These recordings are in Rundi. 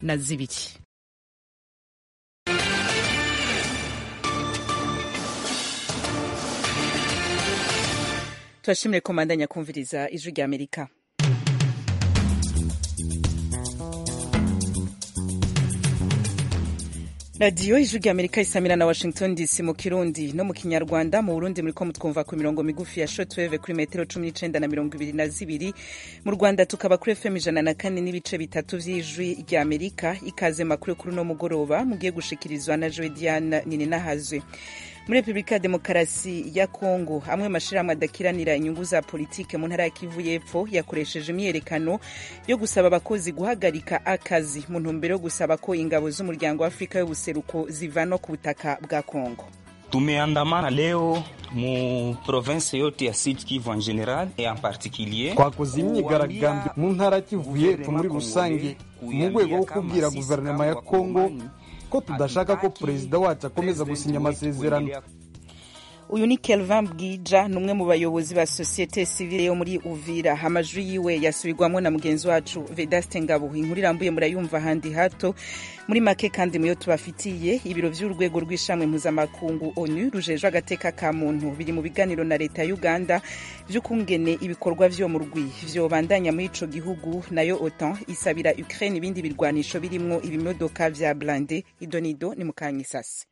na zibiri turashimire ko mandanya kumviriza ijwi rya amerika radiyo ijwi rya amerika isamira na washington dc mu kirundi no mu kinyarwanda mu burundi muriko mutwumva ku mirongo migufi ya shortwave kuri metero cumi n'icenda na mirongo ibiri na zibiri mu rwanda tukaba kuri fm ijana na kane n'ibice bitatu vy'ijwi rya amerika ikaze makuru kuri uno mugoroba mugiye gushikirizwa na joe diane nininahazwe muri repubulika ya demokarasi ya kongo amwe mashirahamwe adakiranira inyungu za politike mu ntara ya kivu y'epfo yakoresheje imyiyerekano yo gusaba abakozi guhagarika akazi mu ntumbero yo gusaba ko ingabo z'umuryango wa afurika y'ubuseruko zivanwa ku butaka bwa kongo tumeandamana leo mu province yote ya Sud Kivu en general et en particulier twakoze imyigaragambyo mu ntara ya Kivu y'epfo muri rusange mu rwego rwo kubwira guverinoma ya Kongo ko tudashaka ko perezida wacu akomeza gusinya amasezerano uyu ni kelvin bwija ni umwe mu bayobozi ba sosiyete sivile yo muri uvira amajwi yiwe yasubirwamo na mugenzi wacu vedaste ngabo inkuru irambuye murayumva ahandi hato muri make kandi muyo tubafitiye ibiro vy'urwego rw'ishamwe mpuzamakungu onu rujejwe agateka ka muntu biri mu biganiro na leta ya uganda vy'ukungene ibikorwa vyo mu rwi vyobandanya muri ico gihugu nayo otan isabira ukraine ibindi birwanisho birimwo ibimodoka vya blande idonido ni mukanyisasi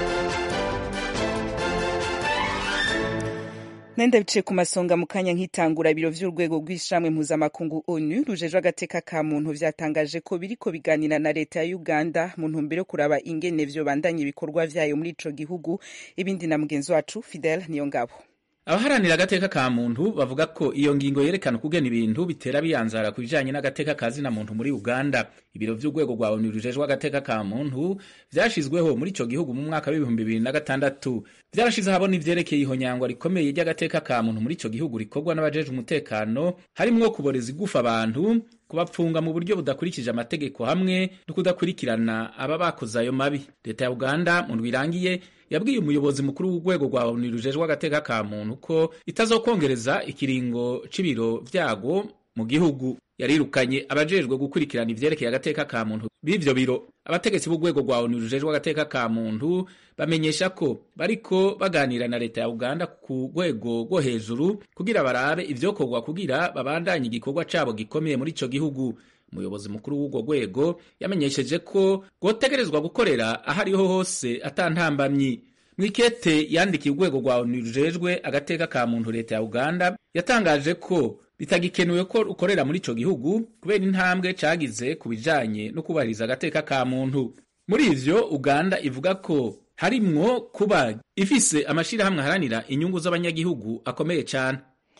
nenda biciye ku masonga mu kanya nk'itangura ibiro vy'urwego rw'ishamwe mpuzamakungu onu rujejwe agateka ka muntu vyatangaje ko biriko biganira na leta ya uganda mu ntumbero yo kuraba ingene vyobandanya ibikorwa vyayo muri ico gihugu ibindi na mugenzi wacu fidel niyo ngabo abaharanira agateka ka muntu bavuga ko iyo ngingo yerekana ukugena ibintu bitera biyanzara ku bijanye n'agateka ka zina muntu muri uganda ibiro vy'urwego rwa onu rujejwe agateka ka muntu vyashizweho muri ico gihugu mu mwaka w'ibihumbi bibiri na gatandatu vyarashize ahabona ivyerekeye ihonyangwa rikomeye ry'agateka ka muntu muri ico gihugu rikorwa n'abajejwe umutekano harimwo kuboreza igufa abantu kubapfunga mu buryo budakurikije amategeko hamwe no kudakurikirana aba bakoze ayo mabi leta ya uganda mu ndwi irangiye yabwiye umuyobozi mukuru w'urwego rwa onu rujejwe agateka ka muntu ko itazokongereza ikiringo c'ibiro vyago mu gihugu yarirukanye abajejwe gukurikirana ivyerekeye agateka ka muntu b'ivyo biro abategetsi b'urwego rwa onu rujejwe agateka ka muntu bamenyesha ko bariko baganira na leta ya uganda ku rwego rwo hejuru kugira barabe ivyokorwa kugira babandanye igikorwa cabo gikomeye muri ico gihugu umuyobozi mukuru w'urwo rwego yamenyesheje ko rwotegerezwa gukorera aho ariho hose atantambamyi mwikete yandikiye urwego rwa onu rujejwe agateka ka muntu leta ya uganda yatangaje ko bitagikenewe ko ukorera muri ico gihugu kubera intambwe cagize ku bijanye no kubahiriza agateka ka muntu muri ivyo uganda ivuga ko harimwo kuba ifise amashirahamwe aharanira inyungu z'abanyagihugu akomeye cane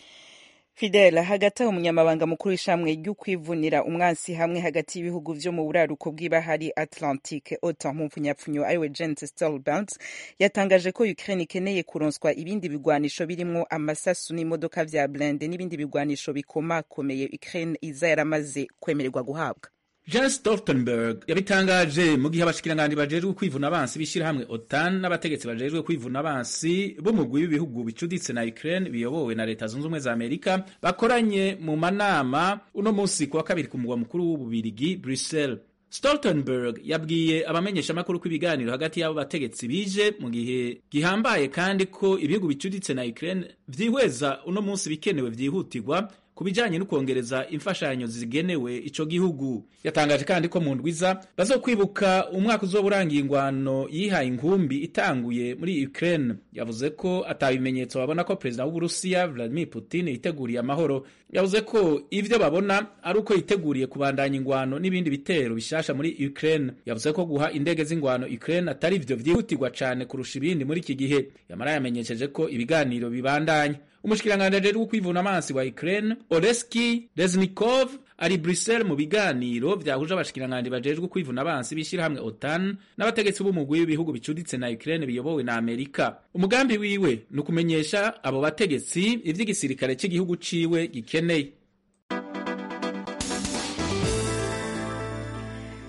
fidel hagati aho umunyamabanga mukuru w'ishamwe ry'ukwivunira umwansi hamwe hagati y'ibihugu vyo mu buraruko bw'ibahari atlantique otan mu mpfunyapfunyo ariwe jens stolbergs yatangaje ko ukraine ikeneye kuronswa ibindi bigwanisho birimwo amasasu n'imodoka vya blende n'ibindi bigwanisho bikomakomeye ukraine iza yaramaze kwemererwa guhabwa Jens Stoltenberg yabitangaje mu gihe abashikiranganji bajejwe kwivuna abansi b'ishirahamwe OTAN n'abategetsi bajejwe kwivuna abansi b'umugwi w'ibihugu bicuditse na Ukraine biyobowe na leta zunze ubumwe za Amerika bakoranye mu manama uno munsi kuwa kabiri ku mugwa mukuru w'ububirigi Brussels. Stoltenberg yabwiye abamenyesha amakuru ko ibiganiro hagati y'abo bategetsi bije mu gihe gihambaye kandi ko ibihugu bicuditse na Ukraine vyihweza uno munsi bikenewe vyihutirwa ku bijanye no kwongereza imfashanyo zigenewe ico gihugu yatangaje kandi ko mu ndwiza bazokwibuka umwaka uzoba urangiye ingwano yihaye inkumbi itanguye muri Ukraine yavuze ko atabimenyetso babona ko perezida w'Uburusiya Vladimir Putin yiteguriye amahoro yavuze ko ivyo babona ari uko yiteguriye kubandanya ingwano n'ibindi bitero bishasha muri Ukraine yavuze ko guha indege z'ingwano Ukraine atari ivyo vyihutirwa cane kurusha ibindi muri iki gihe yamara yamenyesheje ko ibiganiro bibandanya umushikiranganji ajejwe kwivuna amazi wa Ukraine Oleski Reznikov ari Brussels mu biganiro vyahuje abashikiranganji bajejwe kwivuna abansi b'ishirahamwe OTAN n'abategetsi b'umugwi w'ibihugu bicuditse na Ukraine biyobowe na Amerika. Umugambi wiwe ni ukumenyesha abo bategetsi ivy'igisirikare c'igihugu ciwe gikeneye.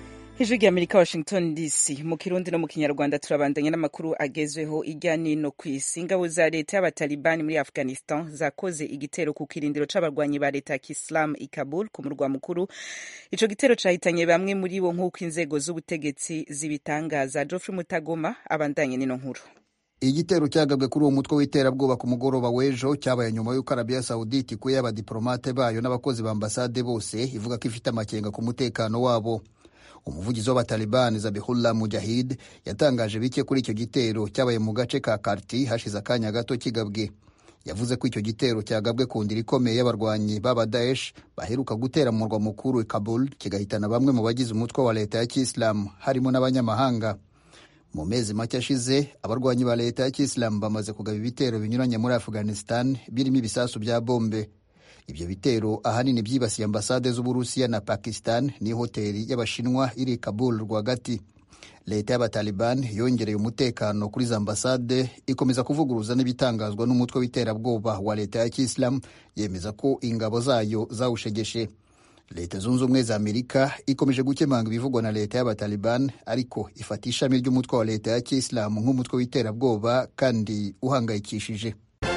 ijwi rya amerika washington dc mu kirundi no mu kinyarwanda turabandanya n'amakuru agezweho irya nino ku isi ingabo za leta y'abatalibani muri afghanistan zakoze igitero ku kirindiro c'abarwanyi ba leta ya kisilamu i kabul ku murwa mukuru ico gitero cahitanye bamwe muri bo nk'uko inzego z'ubutegetsi zibitangaza geoffrey mutagoma abandanye n'ino nkuru igitero cyagabwe kuri uwo mutwe w'iterabwoba ku mugoroba w'ejo cyabaye nyuma y'uko arabiya sawuditi ikuye abadiporomate bayo n'abakozi ba ambasade bose ivuga ko ifite amakenga ku mutekano wabo umuvugizi w'abatalibani zabihullah mujahid yatangaje bike kuri icyo gitero cyabaye mu gace ka karti hashize akanya gato kigabwe yavuze ko icyo gitero cyagabwe ku ndiri ikomeye y'abarwanyi b'aba daesh baheruka gutera mu murwa mukuru i kabul kigahitana bamwe mu bagize umutwe wa leta ya kisilamu harimo n'abanyamahanga mu mezi make ashize abarwanyi ba leta ya kisilamu bamaze kugaba ibitero binyuranye muri afghanistan birimo ibisasu bya bombe ibyo bitero ahanini byibasiye ambasade z'uburusiya na pakistan n'ihoteli y'abashinwa iri kabul rwagati leta y'abataliban yongereye umutekano kuri za ambasade ikomeza kuvuguruza n'ibitangazwa n'umutwe w'iterabwoba wa leta ya kisilamu yemeza ko ingabo zayo zawushegeshe leta zunze ubumwe za amerika ikomeje gukemanga ibivugwa na leta y'abataliban ariko ifata ishami ry'umutwe wa leta ya kisilamu nk'umutwe w'iterabwoba kandi uhangayikishije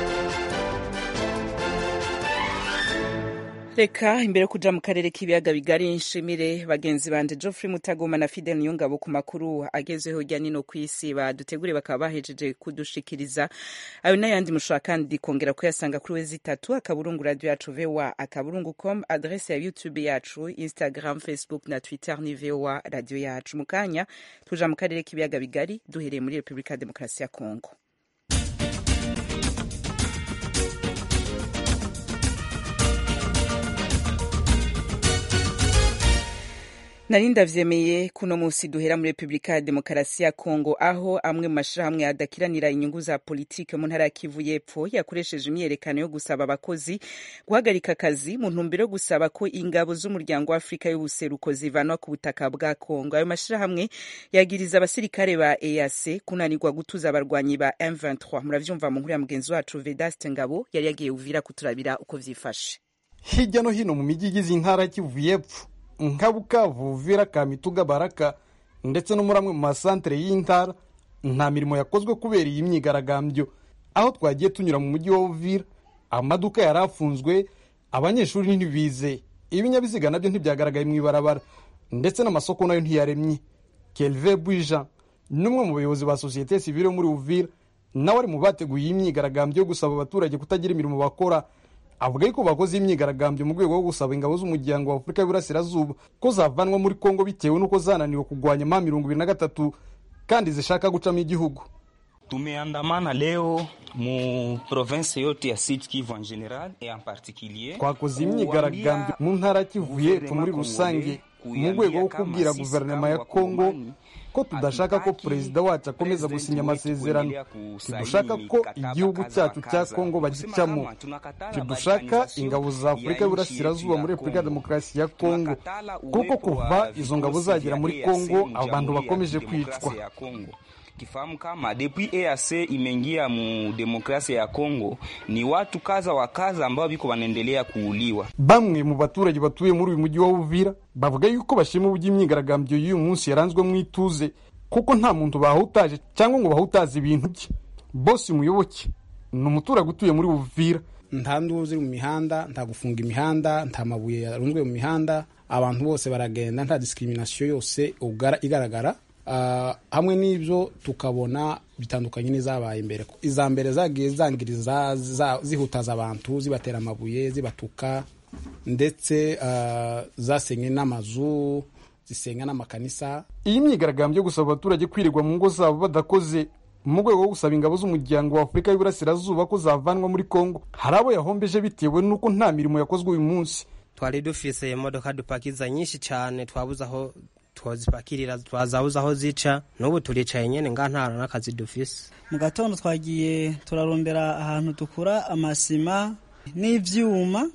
reka imbere yo kuja mu karere k'ibiyaga bigari nshimire bagenzi banje geoffrey mutagoma na fidel niyongabo ku makuru agezweho hirya nino ku isi badutegure bakaba bahejeje kudushikiriza ayo n'ayandi mushobora kandi kongera kuyasanga kuri wezi itatu akaburungu radio yacu voa akaburungu com adrese ya youtube yacu instagram facebook na twitter ni voa radio yacu mu kanya tuja mu karere k'ibiyaga bigari duhereye muri repubulika ya demokarasi ya kongo nari ndavyemeye kuno musi duhera muri repubulika ya demokarasi ya kongo aho amwe mu mashirahamwe adakiranira inyungu za politike mu ntara ya kivu y'epfo yakoresheje imyiyerekano yo gusaba abakozi guhagarika akazi mu ntumbero yo gusaba ko ingabo z'umuryango wa afurika y'ubuseruko zivanwa ku butaka bwa kongo ayo mashirahamwe yagiriza abasirikare ba eac kunanirwa gutuza abarwanyi ba m23 muravyumva mu nkuru ya mugenzi wacu vedaste ngabo yari yagiye uvira kuturabira uko vyifashe hirya no hino mu mijyi igize intara ya kivu y'epfo nka bukavu uvira kamituga baraka ndetse no muri amwe mu masantere y'intara nta mirimo yakozwe kubera iyi myigaragambyo aho twagiye tunyura mu mujyi wa uvira amaduka yari afunzwe abanyeshuri ntibize ibinyabiziga nabyo ntibyagaragaye mu ibarabara ndetse n'amasoko nayo ntiyaremye kelve bwija n'umwe mu bayobozi ba sosiyete sivile muri uvira nawe ari mu bateguye iyi myigaragambyo yo gusaba abaturage kutagira imirimo bakora avuga yuko bakoze imyigaragambyo mu rwego rwo gusaba ingabo z'umuryango wa afurika y'uburasirazuba ko zavanwa muri kongo bitewe n'uko zananiwe kurwanya ma mirongo ibiri na gatatu kandi zishaka gucamo igihugu tumeandamana leo mu province yote ya Sud Kivu en general et en particulier twakoze imyigaragambyo mu ntara ya kivu y'epfo muri rusange mu rwego rwo kubwira guverinoma ya kongo ko tudashaka ko perezida wacu akomeza gusinya amasezerano tidushaka ko igihugu cyacu cya kongo bagicamo tidushaka ingabo za afurika y'uburasirazuba muri repubulika ya demokarasi ya kongo kuko kuva izo ngabo zagera muri kongo abantu bakomeje kwicwa kifahamu kama depuis EAC imeingia mu demokrasia ya Kongo, ni watu kaza wa kaza ambao biko wanaendelea kuuliwa. bamwe mu baturage batuye muri uyu mujyi wa uvira bavuga yuko bashima uburyo imyigaragambyo y'uyu munsi yaranzwe mu ituze kuko nta muntu bahutaje cyangwa ngo bahutaze ibintu bye bosi muyoboke ni umuturage utuye muri uvira nta nduru ziri mu mihanda nta gufunga imihanda nta mabuye yarunzwe mu mihanda abantu bose baragenda nta discrimination yose igaragara Uh, hamwe n'ibyo tukabona bitandukanye n'izabaye imbere iza mbere zagiye zangiriza zihutaza abantu zibatera amabuye zibatuka ndetse uh, zasenye n'amazu zisenga n'amakanisa iyi myigaragambyo yo gusaba abaturage kwirirwa mu ngo zabo badakoze mu rwego rwo gusaba ingabo z'umuryango wa afurika y'uburasirazuba ko zavanwa muri kongo hari abo yahombeje bitewe n'uko nta mirimo yakozwe uyu munsi twari dufise imodoka dupakiza nyinshi cyane twabuze aho twazipakirira twazabuze aho zica n'ubu turicaye nyine nga nta n'akazi dufise mu gatondo twagiye turarondera ahantu dukura amasima n'ivyuma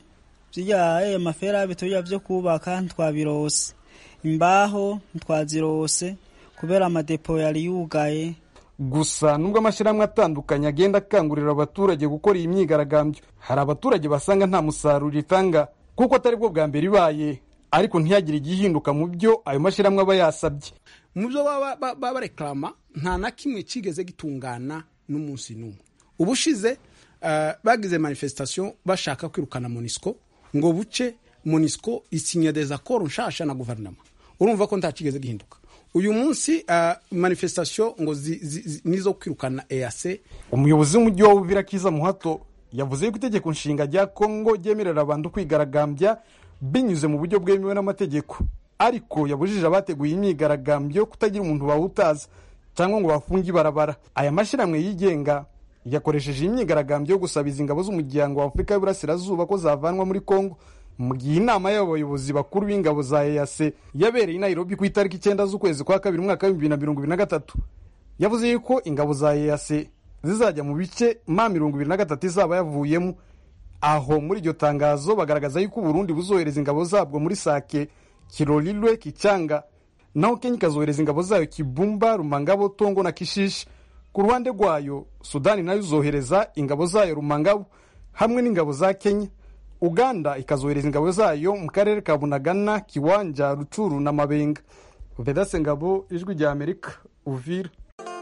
vya amaferabe tuya vyo kubaka ntwabirose imbaho ntwazirose kubera amadepo yari yugaye gusa nubwo amashyirahamwe atandukanye agenda akangurira abaturage gukora iyi myigaragambyo hari abaturage basanga nta musaruro itanga kuko atari bwo bwa mbere ibaye ariko ntihagire igihinduka mu byo ayo mashyirahamwe aba yasabye mu byo baba barekarama nta na kimwe kigeze gitungana n'umunsi n'umwe ubushize bagize manifestation bashaka kwirukana monisco ngo buce monisco isinya desaccord nshasha na guverinoma urumva ko nta kigeze gihinduka uyu munsi manifestation ngo nizo kwirukana eac umuyobozi w'umujyi wa uvira kiza muhato yavuze yuko itegeko nshinga rya kongo ryemerera abantu kwigaragambya binyuze mu buryo bwemewe n'amategeko ariko yabujije abateguye imyigaragambyo kutagira umuntu bawutaza cyangwa ngo bafunge ibarabara aya mashyirahamwe yigenga yakoresheje imyigaragambyo yo gusabiza ingabo z'umuryango wa afurika y'uburasirazuba ko zavanwa muri kongo mu gihe inama y'abayobozi bakuru b'ingabo za EAC yabereye i Nairobi ku itariki icyenda z'ukwezi kwa kabiri umwaka w'ibihumbi bibiri na mirongo ibiri na gatatu yavuze yuko ingabo za EAC zizajya mu bice ma mirongo ibiri na gatatu izaba yavuyemo aho muri iryo tangazo bagaragaza yuko uburundi buzohereza ingabo zabwo muri sake kirorirwe kicyanga naho kenya ikazohereza ingabo zayo kibumba rumangabo tongo na kishishi ku ruhande rwayo sudani nayo izohereza ingabo zayo rumangabo hamwe n'ingabo za kenya uganda ikazohereza ingabo zayo mu karere ka bunagana kiwanja rucuru na mabenga vedase ngabo ijwi rya amerika uvira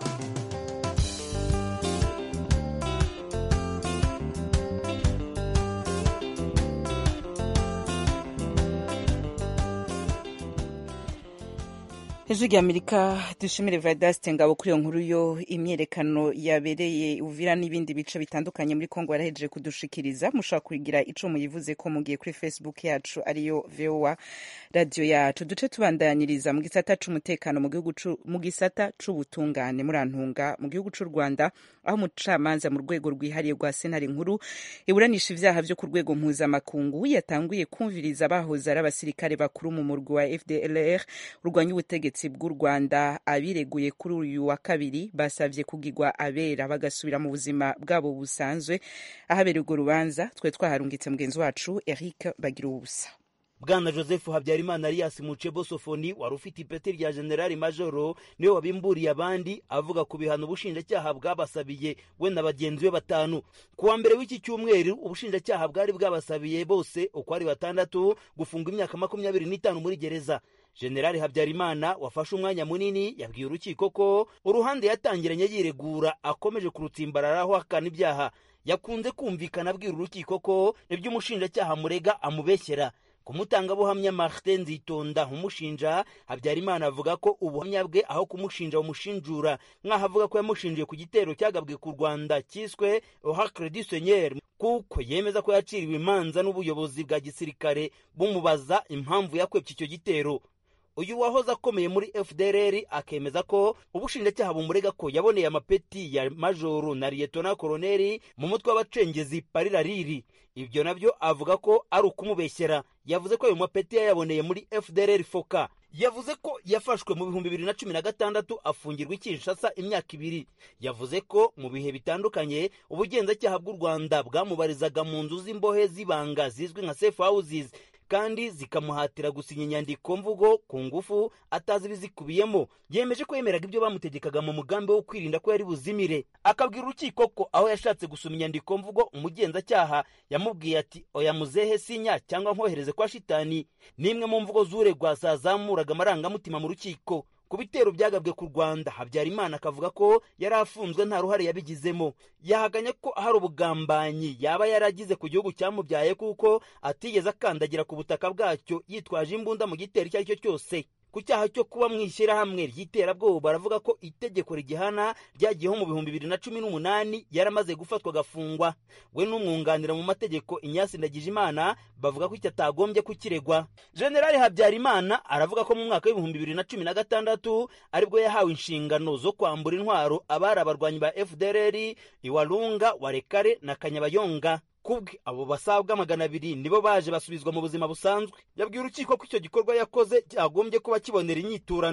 ijwi rya amerika dushimire vadasite ngabo kuri iyo nkuru yo imyerekano yabereye uvira n'ibindi bice bitandukanye muri kongo yarahejeje kudushikiriza mushobora kugira ico muyivuze ko mugiye kuri facebook yacu ariyo voa radiyo yacu duce tubandanyiriza mu gisata c'umutekano mu gihugu mu gisata c'ubutungane murantunga mu gihugu c'u rwanda aho umucamanza mu rwego rwihariye rwa sentare nkuru iburanisha ivyaha vyo ku rwego mpuzamakungu yatanguye kumviriza abahoze ari abasirikare bakuru mu murwi wa fdlr urwanya ubutegetsi bw'u rwanda abireguye kuri uyu wa kabiri basabye kugirwa abera bagasubira mu buzima bwabo busanzwe ahabereye urwo rubanza twe twaharungitse mugenzi wacu eric bagira ubusa bwana joseph habyarimana alias mucebo sofoni wari ufite ipeti rya generali majoro niwe wabimburiye abandi avuga ku bihano ubushinjacyaha bwabasabiye we na bagenzi be batanu ku wa mbere w'iki cyumweru ubushinjacyaha bwari bwabasabiye bose uko ari batandatu gufunga imyaka makumyabiri n'itanu muri gereza generali habyarimana wafashe umwanya munini yabwiye urukiko ko uruhande yatangiranye yiregura akomeje kurutsimbararaho ahakana ibyaha yakunze kumvikana abwira urukiko ko ibyo umushinjacyaha murega amubeshyera ku mutangabuhamya martin nzitonda umushinja habyarimana avuga ko ubuhamya bwe aho kumushinja bumushinjura nk'aho avuga ko yamushinjiye ku gitero cyagabwe ku rwanda cyiswe ohacre du seigneur kuko yemeza ko yaciriwe imanza n'ubuyobozi bwa gisirikare bumubaza impamvu yakwebye icyo gitero uyu wahoze akomeye muri fdrr akemeza ko ubushinjacyaha bumurega ko yaboneye amapeti ya majoro na liyetona koroneri mu mutwe w'abacengezi parirariri ibyo nabyo avuga ko ari ukumubeshyera yavuze ko ayo mapeti yayaboneye muri fdrr foka yavuze ko yafashwe mu bihumbi bibiri na cumi na gatandatu afungirwa i kinshasa imyaka ibiri yavuze ko mu bihe bitandukanye ubugenzacyaha bw'u rwanda bwamubarizaga mu nzu z'imbohe z'ibanga zizwi nka safe houses kandi zikamuhatira gusinya inyandiko mvugo ku ngufu atazi ibizikubiyemo yemeje ko yemeraga ibyo bamutegekaga mu mugambi wo kwirinda ko yari buzimire akabwira urukiko ko aho yashatse gusoma inyandiko mvugo umugenzacyaha yamubwiye ati oya muzehe sinya cyangwa nkohereze kwa shitani n'imwe mu mvugo z'uregwa zazamuraga amarangamutima mu rukiko ku bitero byagabwe ku rwanda habyarimana akavuga ko yari afunzwe nta ruhare yabigizemo yahaganye ko hari ubugambanyi yaba yaragize ku gihugu cyamubyaye kuko atigeze akandagira ku butaka bwacyo yitwaje imbunda mu gitero icyo ari cyo cyose ku cyaha cyo kuba mu ishyirahamwe ry'iterabwoba baravuga ko itegeko rigihana ryagiyeho mu bihumbi bibiri na cumi n'umunani yaramaze gufatwa agafungwa we n'umwunganira mu mategeko inyasi ndagijimana bavuga ko icyo atagombye kukiregwa generali habyarimana aravuga ko mu mwaka w'ibihumbi bibiri na cumi na gatandatu aribwo yahawe inshingano zo kwambura intwaro abari abarwanyi ba fdrr iwarunga warekare na kanyabayonga kubwe abo basabwa magana abiri nibo baje basubizwa mu buzima busanzwe yabwiye urukiko ko icyo gikorwa yakoze cyagombye kuba kibonera inyiturano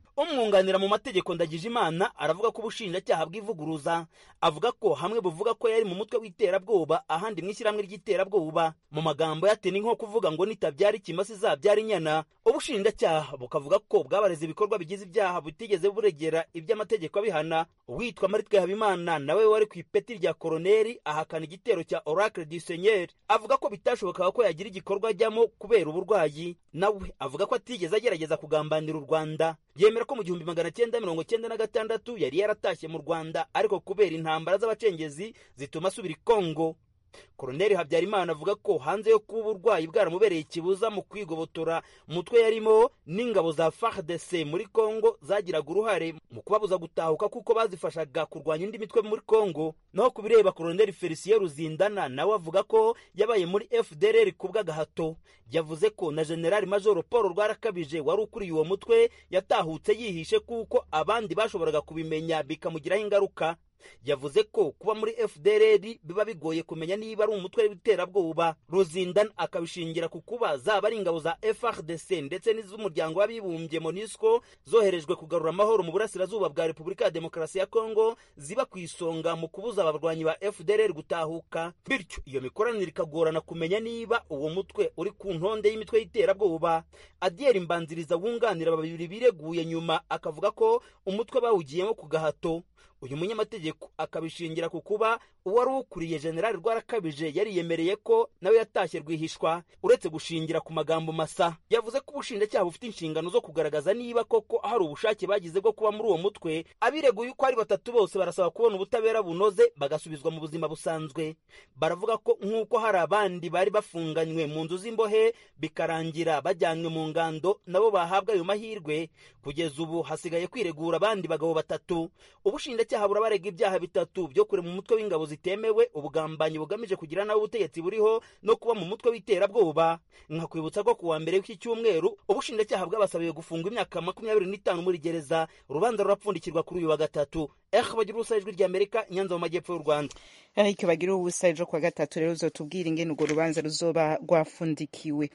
umwunganira mu mategeko ndagije imana aravuga ko ubushinjacyaha bwivuguruza avuga ko hamwe buvuga ko yari mu mutwe w'iterabwoba ahandi mu ishyirahamwe ry'iterabwoba mu magambo yateni nko kuvuga ngo nitabyara ikimasa izabyara inyana ubushinjacyaha bukavuga ko bwabareze ibikorwa bigize ibyaha butigeze buregera iby'amategeko abihana uwitwa maritwe habimana nawe wari ku ipeti rya koroneri ahakana igitero cya oracle du seigneur avuga ko bitashobokaga ko yagira igikorwa ajyamo kubera uburwayi nawe avuga ko atigeze agerageza kugambanira u rwanda yemera ko mu gihumbi magana cyenda mirongo cyenda na gatandatu yari yaratashye mu rwanda ariko kubera intambara z'abacengezi zituma asubira i kongo koroneri habyarimana avuga ko hanze yo kuba uburwayi bwaramubereye ikibuza mu kwigobotora umutwe yarimo n'ingabo za fardc muri kongo zagiraga uruhare mu kubabuza gutahuka kuko bazifashaga kurwanya indi mitwe muri kongo naho ku bireba koroneri felicien ruzindana nawe avuga ko yabaye muri fdrr ku bw'agahato yavuze ko na generali majoro paul rwarakabije wari ukuriye uwo mutwe yatahutse yihishe kuko abandi bashoboraga kubimenya bikamugiraho ingaruka yavuze ko kuba muri fdrr biba bigoye kumenya niba ari umutwe w'iterabwoba ruzindana akabishingira ku kuba zaba ari ingabo za frdc ndetse n'iz'umuryango w'abibumbye monisco zoherejwe kugarura amahoro mu burasirazuba bwa repubulika ya demokarasi ya kongo ziba ku isonga mu kubuza abarwanyi ba fdrr gutahuka bityo iyo mikoranire ikagorana kumenya niba uwo mutwe uri ku ntonde y'imitwe y'iterabwoba adiyeri mbanziriza wunganira babiri bireguye nyuma akavuga ko umutwe bawugiyemo ku gahato uyu munyamategeko akabishingira ku kuba uwari ukuriye generali rwarakabije yariyemereye ko nawe yatashye rwihishwa uretse gushingira ku magambo masa yavuze ko ubushinjacyaha bufite inshingano zo kugaragaza niba koko hari ubushake bagize bwo kuba muri uwo mutwe abireguye uko ari batatu bose barasaba kubona ubutabera bunoze bagasubizwa mu buzima busanzwe baravuga ko nk'uko hari abandi bari bafunganywe mu nzu z'imbohe bikarangira bajyanywe mu ngando nabo bahabwa ayo mahirwe kugeza ubu hasigaye kwiregura abandi bagabo batatu ubushinjacyaha burabarega ibyaha bitatu byo kure mu mutwe w'ingabo zitemewe ubugambanyi bugamije kugira nawe ubutegetsi buriho no kuba mu mutwe w'iterabwoba nkakwibutsa ko kuwa mbere w'iki cyumweru ubushinjacyaha bwabasabiye gufungwa imyaka makumyabiri n'itanu muri gereza urubanza rurapfundikirwa kuri uyu wa gatatu eh bagira ubusa ijwi ry'amerika nyanza mu majyepfo y'u rwanda ariko bagira ubusa ejo kuwa gatatu rero uzotubwira ingene urwo rubanza ruzoba rwafundikiwe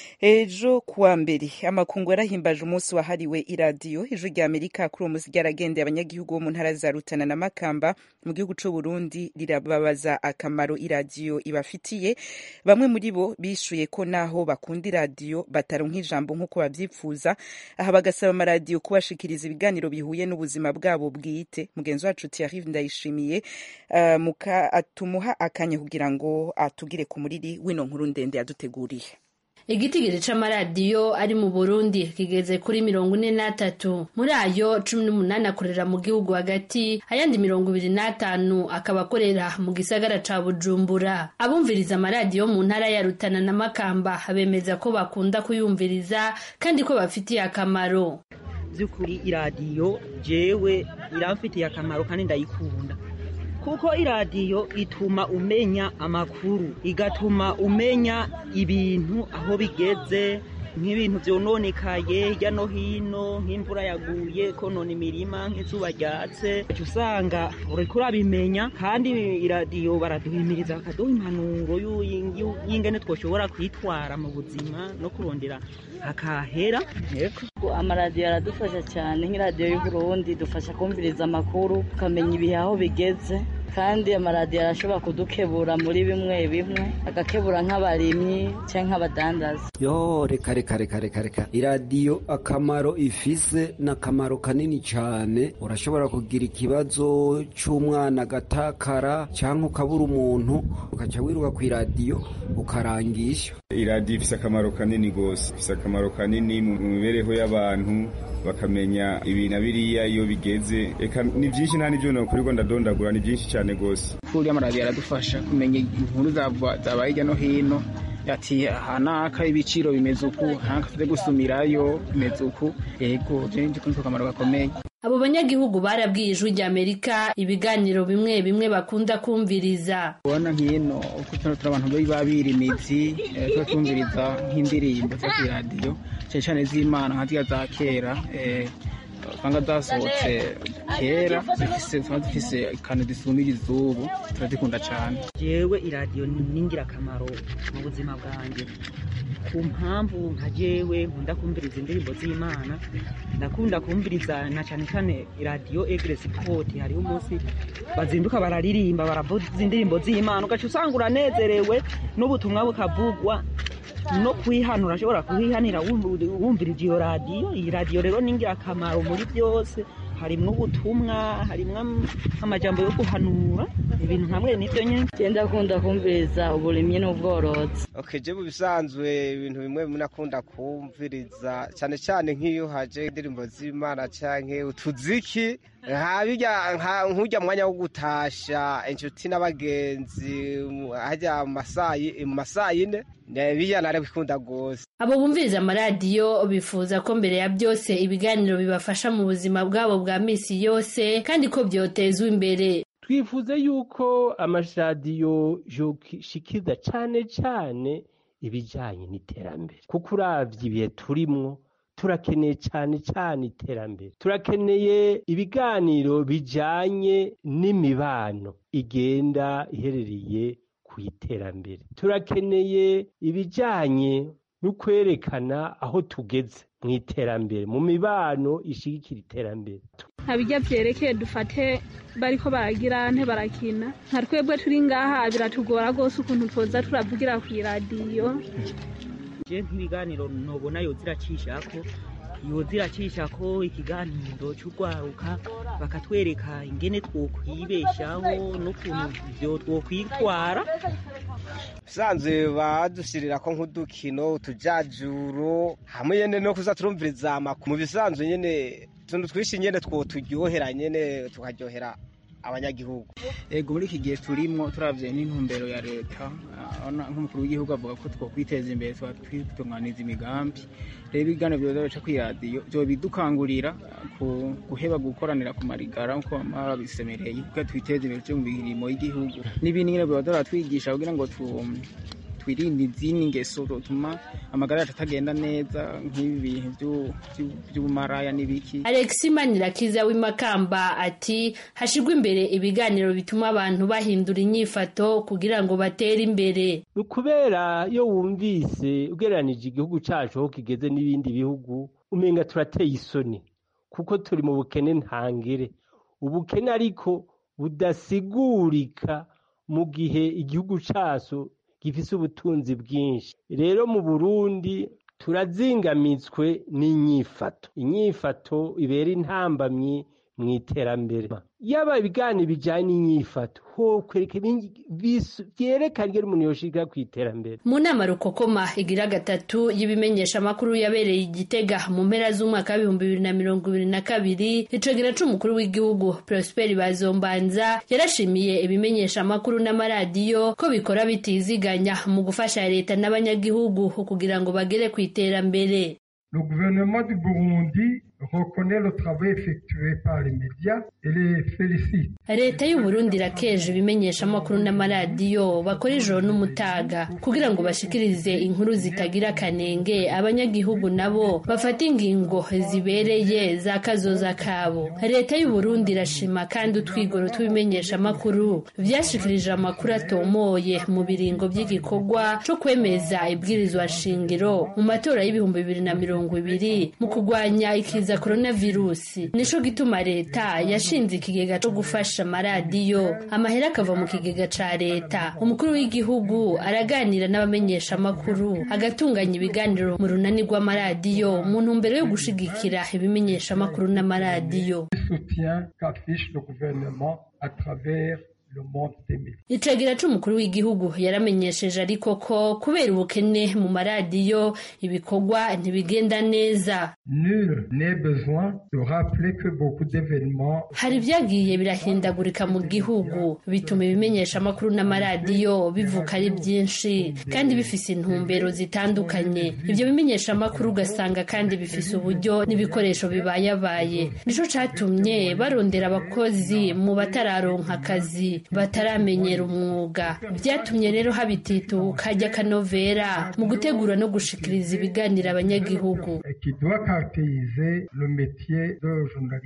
ejo kuwa mbere amakungu yarahimbaje umunsi wahariwe iradiyo ijwi ry'amerika kuri uwo munsi ryaragendeye abanyagihugu bo mu ntara za rutana na makamba mu gihugu cy'u burundi rirababaza akamaro iradiyo ibafitiye bamwe muri bo bishuye ko naho bakunda iradiyo bataronka ijambo nk'uko babyifuza aha bagasaba amaradiyo kubashikiriza ibiganiro bihuye n'ubuzima bwabo bwite mugenzi wacu Thierry ndayishimiye uh, muka atumuha akanya kugira ngo atugire ku muriri wino nkuru ndende yaduteguriye igitigiri c'amaradiyo ari mu burundi kigeze kuri mirongo ine n'atatu muri ayo cumi n'umunani akorera mu gihugu hagati ayandi mirongo ibiri n'atanu akaba akorera mu gisagara ca bujumbura abumviriza amaradiyo mu ntara ya rutana na makamba bemeza ko bakunda kuyumviriza kandi ko bafitiye akamaro by'ukuri iradiyo jewe iramfitiye akamaro kandi ndayikunda kuko iradiyo ituma umenya amakuru igatuma umenya ibintu aho bigeze nk'ibintu byononekaye hirya no hino nk'imvura yaguye konona imirima nk'izuba ryatse usanga uriko urabimenya kandi iradiyo baraduhimiriza bakaduha impanuro y'ingene twoshobora kwitwara mu buzima no kurondera hakahera amaradiyo aradufasha cyane nk'iradiyo y'uburundi dufasha kumviriza amakuru tukamenya ibihe aho bigeze kandi amaradiyo arashobora kudukebura muri bimwe bimwe agakebura nk'abarimyi cyangwa nk'abadandaza yo reka reka reka reka reka iradiyo akamaro ifise ni akamaro kanini cyane urashobora kugira ikibazo cy'umwana agatakara cyangwa ukabura umuntu ugaca wiruka ku iradiyo ukarangisha iradiyo ifise akamaro kanini rwose ifise akamaro kanini mu mibereho y'abantu bakamenya ibi na biriya iyo bigeze reka ni byinshi nta n'ibyo nakurirwa ndadondagura ni byinshi cyane rwose kuri amaradiyo aradufasha kumenya inkuru zabaye hirya no hino ati aha naka ibiciro bimeze uku naka tuze gusumirayo bimeze uku yego byo ni akamaro gakomeye abo banyagihugu barabwiye ijwi ry'amerika ibiganiro bimwe bimwe bakunda kumviriza ubona nk'ino uko turi abantu baba birimizi tuba twumviriza nk'indirimbo zo ku iradiyo cyane cyane z'imana nka ziriya za kera usanga zasohotse kera ziba zifise akantu zisumiriza ubu turazikunda cyane yewe iradiyo ni ingirakamaro mu buzima bwanjye ku mpamvu nka jewe nkunda kumviriza indirimbo z'imana ndakunda kumviriza na cyane cyane radiyo egresi poti hariho umunsi bazinduka bararirimba baravuza indirimbo z'imana ugaca usanga uranezerewe n'ubutumwa bukavugwa no kwihanura ashobora kuhihanira wumvirije iyo radiyo iyi radiyo rero ni ingirakamaro muri byose harimwo ubutumwa harimwo amajambo yo guhanura ibintu hamwe n'ibyo nyine genda akunda kumviriza uburimyi n'ubworozi okay je mu bisanzwe ibintu bimwe bimwe nakunda kumviriza cyane cyane nk'iyo haje indirimbo z'imana canke utuziki nkabirya nk'urya mwanya wo gutasha inshuti n'abagenzi hajya mu masaha yine biya narabikunda rwose abo bumviriza amaradiyo bifuza ko mbere ya byose ibiganiro bibafasha mu buzima bwabo bwa misi yose kandi ko byotezwa imbere twifuza yuko amaradiyo yoshikiza cyane cyane ibijyanye n'iterambere kuko uravye ibihe turimwo turakeneye cyane cyane iterambere turakeneye ibiganiro bijyanye n'imibano igenda iherereye ku iterambere turakeneye ibijyanye no kwerekana aho tugeze mu iterambere mu mibano ishigikira iterambere abijya byerekeye dufate bariko baragira nte barakina nka twebwe turi ngaha biratugora rwose ukuntu twoza turavugira ku iradiyo je nk'ibiganiro nobona yoza iracishako yoza iracishako ikiganiro c'urwaruka bakatwereka ingene twokwibeshaho n'ukuntu vyo twokwitwara usanzwe badushyirira ko nk'udukino utujajuro hamwe nyene no kuza turumviriza amakuru mu bisanzwe nyene utuntu twinshi nyene two turyohera nyene tukaryohera abanyagihugu ego muri iki gihe turimo turavye n'intumbero ya leta nk'umukuru w'igihugu avuga ko twokwiteza imbere tuba twitunganiza imigambi rero ibiganiro byoza bica kw'iradiyo bidukangurira guheba gukoranira ku marigara nk'uko bama babisemereye kuko twiteza imbere turi mu mirimo y'igihugu n'ibindi nyine biba baratwigisha kugira ngo twirinde izindi ngeso zotuma amagara yacu atagenda neza nk'ibi bintu by'ubumaraya n'ibiki alexi manirakiza w'imakamba ati hashirwa imbere ibiganiro bituma abantu bahindura inyifato kugira ngo batere imbere ni ukubera iyo wumvise ugereranije igihugu cyacu aho kigeze n'ibindi bihugu umenga turateye isoni kuko turi mu bukene ntangere ubukene ariko budasigurika mu gihe igihugu cyacu gifise ubutunzi bwinshi rero mu burundi turazingamitswe n'inyifato inyifato ibera intambamyi mu iterambere yaba ibiganiro bijyanye n'inyifato ho kwereka byerekana iyo umuntu yoshika ku iterambere mu nama rukokoma igira gatatu y'ibimenyesha amakuru yabereye igitega mu mpera z'umwaka w'ibihumbi bibiri na mirongo ibiri na kabiri icogera c'umukuru w'igihugu prosperi bazombanza yarashimiye ibimenyesha amakuru n'amaradiyo ko bikora bitiziganya mu gufasha leta n'abanyagihugu kugira ngo bagere ku iterambere Le gouvernement du Burundi reconnaît le travail effectué par les médias et les félicite. leta y'uburundi irakeje ibimenyeshamakuru n'amaradiyo bakora ijoro n'umutaga kugira ngo bashikirize inkuru zitagira akanenge abanyagihugu nabo bafata ingingo zibereye za kazoza kabo leta y'uburundi irashima kandi utwigoro tw'ibimenyeshamakuru vyashikirije amakuru atomoye mu biringo by'igikorwa co kwemeza ibwirizwa shingiro mu matora y'ibihumbi bibiri na mirongo ibiri mu kurwanya ikiza coronavirusi nico gituma leta yashinze ikigega co gufasha amaradiyo amahera akava mu kigega ca leta umukuru w'igihugu araganira n'abamenyeshamakuru agatunganya ibiganiro mu runani rw'amaradiyo mu ntumbero yo gushigikira ibimenyeshamakuru n'amaradiyo Soutien qu'affiche le gouvernement à travers le monde des médias. icegera c'umukuru w'igihugu yaramenyesheje ariko ko kubera ubukene mu maradiyo ibikorwa ntibigenda neza Nul n'est besoin de rappeler que beaucoup d'événements hari ibyagiye birahindagurika mu gihugu bituma ibimenyeshamakuru n'amaradiyo bivuka ari byinshi kandi bifise intumbero zitandukanye ibyo bimenyeshamakuru ugasanga kandi bifise uburyo n'ibikoresho bibayabaye nico catumye barondera abakozi mu batararonka akazi bataramenyera umwuga byatumye rero habitituka ry'akanovera mu gutegura no gushikiriza ibiganiro abanyagihugu et qui doit caractériser le métier de journaliste.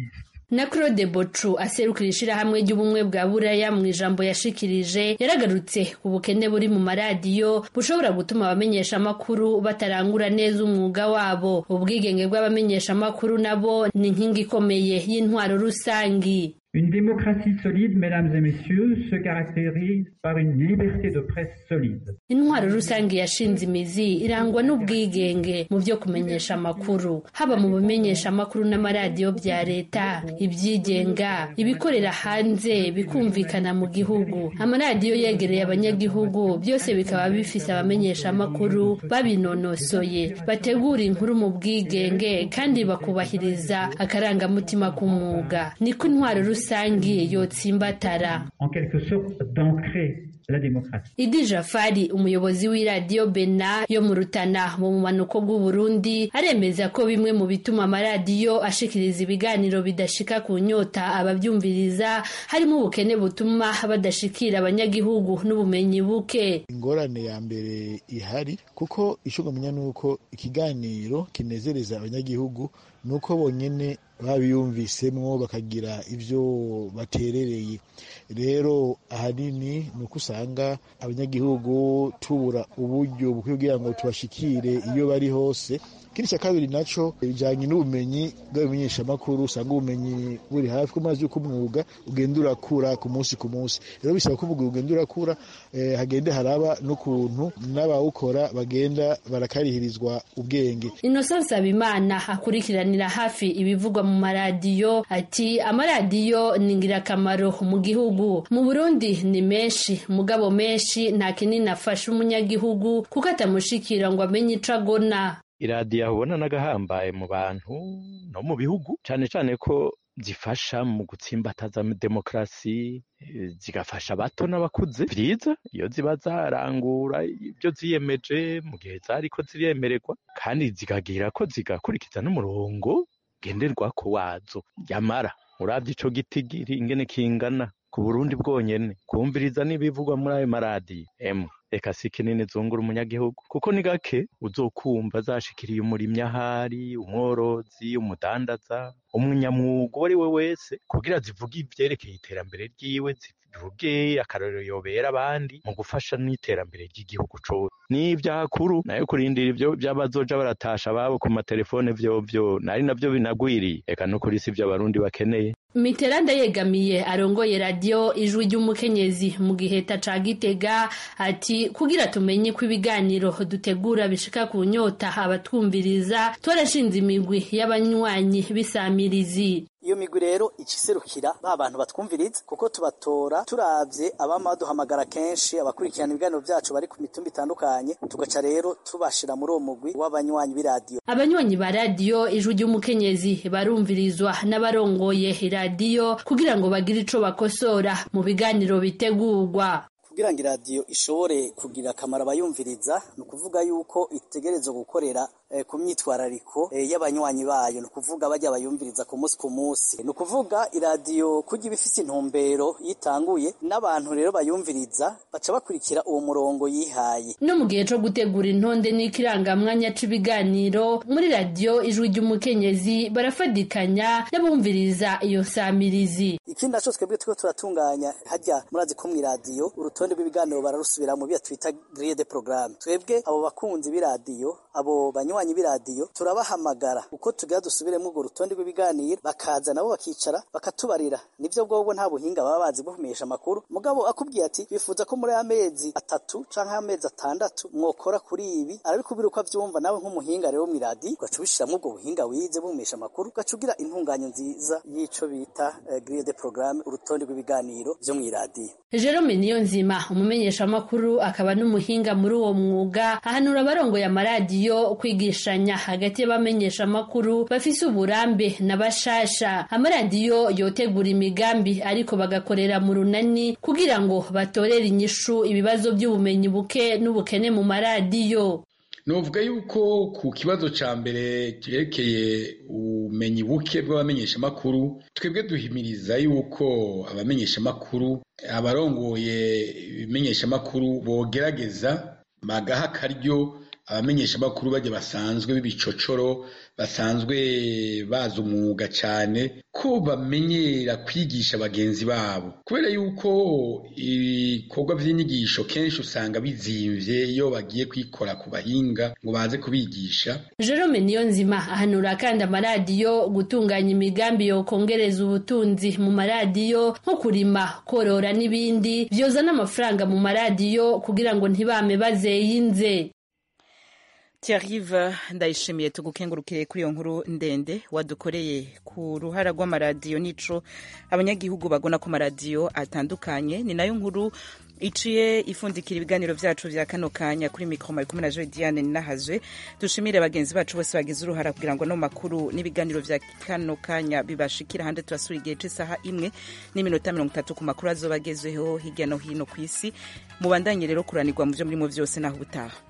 na claude bocu aserukira ishirahamwe ry'ubumwe bwa buraya mu ijambo yashikirije yaragarutse ku bukene buri mu maradiyo bushobora gutuma abamenyeshamakuru batarangura neza umwuga wabo ubwigenge bw'abamenyeshamakuru nabo ni inkingi ikomeye y'intwaro rusangi Une démocratie solide, mesdames et messieurs, se caractérise par une liberté de presse solide. intwaro rusange yashinze imizi irangwa n'ubwigenge mu byo kumenyesha amakuru haba mu bimenyesha amakuru n'amaradiyo bya leta ibyigenga ibikorera hanze bikumvikana mu gihugu amaradiyo yegereye abanyagihugu byose bikaba bifise abamenyesha amakuru babinonosoye bategura inkuru mu bwigenge kandi bakubahiriza akarangamutima k'umwuga niko intwaro rusange yotsimbatara En quelque sorte, d'ancrer la démocratie. idi jafari umuyobozi w'iradiyo bena yo mu rutana mu bumanuko bw'uburundi aremeza ko bimwe mu bituma amaradiyo ashikiriza ibiganiro bidashika ku nyota ababyumviriza harimo ubukene butuma badashikira abanyagihugu n'ubumenyi buke ingorane ya mbere ihari kuko icyo ngamenya ni uko ikiganiro kinezereza abanyagihugu ni uko bonyine babiyumvisemwo bakagira ibyo baterereye rero ahanini ni uko usanga abanyagihugu tubura uburyo bukwiye kugira ngo tubashikire iyo bari hose ikindi cya kabiri nacyo bijyanye n'ubumenyi bw'abamenyeshamakuru usanga ubumenyi buri hafi ko mazi y'uko umwuga ugenda urakura ku munsi ku munsi rero bisaba ko umwuga ugenda urakura eh, hagende haraba n'ukuntu n'abawukora bagenda barakarihirizwa ubwenge innocent nsabimana akurikiranira hafi ibivugwa mu maradiyo ati amaradiyo ni ingirakamaro mu gihugu mu burundi ni menshi mugabo menshi nta kinini afasha umunyagihugu kuko atamushikira ngo amenye ico agona iradiyo ubona n'agahambaye mu bantu no mu bihugu cyane cyane ko zifasha mu gutsimbataza demokarasi eh, zigafasha abato n'abakuze byiza iyo ziba zarangura ibyo ziyemeje mu gihe zariko ziremererwa kandi zikagira ko zigakurikiza n'umurongo ngenderwako wazo yamara urabye ico gitigiri ingene kingana ku burundi bwonyene kumviriza n'ibivugwa muri ayo maradiyo emwe reka si kinini zungura umunyagihugu kuko ni gake uzokumva zashikiriye umurimyi ahari umworozi umudandaza umunyamwuga uwo ari we wese kugira zivuge ivyerekeye iterambere ryiwe zivuge akarorero yobera abandi mu gufasha n'iterambere ry'igihugu cose n'ivyakuru nayo kurindira ivyo vy'abazoja baratasha ababo ku matelefone vyovyo nari navyo binagwiriye eka no kuri si vyo abarundi bakeneye Mitterand yegamiye arongoye radiyo ijwi ry'umukenyezi mu giheta ca Gitega ati kugira tumenye ko ibiganiro dutegura bishika ku nyota abatwumviriza twarashinze imigwi y'abanywanyi b'isamirizi iyo migwi rero ikiserukira ba bantu batwumviriza kuko tubatora turavye abama baduhamagara kenshi abakurikirana ibiganiro vyacu bari ku mitumba itandukanye tugaca rero tubashira muri uwo mugwi w'abanywanyi b'iradiyo abanywanyi ba radiyo ijwi ry'umukenyezi barumvirizwa n'abarongoye iradiyo kugira ngo bagire ico bakosora mu biganiro bitegurwa kugira ngo iradiyo ishobore kugira akamaro abayumviriza ni ukuvuga yuko itegerezwa gukorera eh, ku myitwarariko eh, y'abanywanyi bayo ni ukuvuga bajya bayumviriza ku munsi ku munsi ni ukuvuga iradiyo kujya iba ifise intumbero yitanguye n'abantu rero bayumviriza baca bakurikira uwo murongo yihaye no mu gihe co gutegura intonde n'ikirangamwanya c'ibiganiro muri radiyo ijwi ry'umukenyezi barafadikanya n'abumviriza iyo samirizi ikindi naco twebwe turiko turatunganya hajya murazi ko mw'iradiyo urutonde rw'ibiganiro bararusubira mu byo twita grille de programme twebwe abo bakunzi b'iradiyo abo banywanyi b'iradiyo turabahamagara uko tugira dusubiremo urwo rutonde rw'ibiganiro bakaza nabo bakicara bakatubarira nivyo bwobwo nta buhinga baba bazi bwo kumenyesha amakuru mugabo akubwiye ati bifuza ko muri amezi atatu canke amezi atandatu mwokora kuri ibi arabikubwira uko avyumva nawe nk'umuhinga rero mw'iradiyo ugaca ubishiramwo ubwo buhinga wize bwo kumenyesha amakuru ugaca ugira intunganyo nziza y'ico bita eh, grille de programme urutonde rw'ibiganiro vyo mw'iradiyo Jerome Niyonzima umumenyeshamakuru akaba n'umuhinga muri uwo mwuga ahanura abarongoye amaradiyo kwigishanya hagati y'abamenyeshamakuru bafise uburambe na bashasha amaradiyo yotegura imigambi ariko bagakorera mu runani kugira ngo batorere inyishu ibibazo by'ubumenyi buke n'ubukene mu maradiyo novuga yuko ku kibazo ca mbere cyerekeye ubumenyi buke bw'abamenyeshamakuru twebwe duhimiriza yuko abamenyeshamakuru abarongoye ibimenyeshamakuru bogerageza bagaha akaryo abamenyeshamakuru bajya basanzwe b'ibicocoro basanzwe bazi umwuga cyane ko bamenyera kwigisha bagenzi babo kubera yuko ibikorwa by'inyigisho kenshi usanga bizimvye iyo bagiye kwikora ku bahinga ngo baze kubigisha Jerome Niyonzima ahanura kandi amaradiyo gutunganya imigambi yo kongereza ubutunzi mu maradiyo nko kurima korora n'ibindi byozana amafaranga mu maradiyo kugira ngo ntibame bazeyinze Thierry ndayishimiye tugukengurukire kuri iyo nkuru ndende wadukoreye ku ruhara rw'amaradiyo n'ico abanyagihugu bagona ku maradiyo atandukanye ni nayo nkuru iciye ifundikira ibiganiro vyacu vya kano kanya kuri mikro mari kumwe na Joy Diane ninahazwe dushimire bagenzi bacu bose bagize uruhara kugira ngo no makuru n'ibiganiro vya kano kanya bibashikira hande turasura igihe c'isaha imwe n'iminota mirongo itatu ku makuru azobagezeho hirya no hino kw'isi mubandanye rero kuranirwa mu vyo murimo vyose naho ubutaha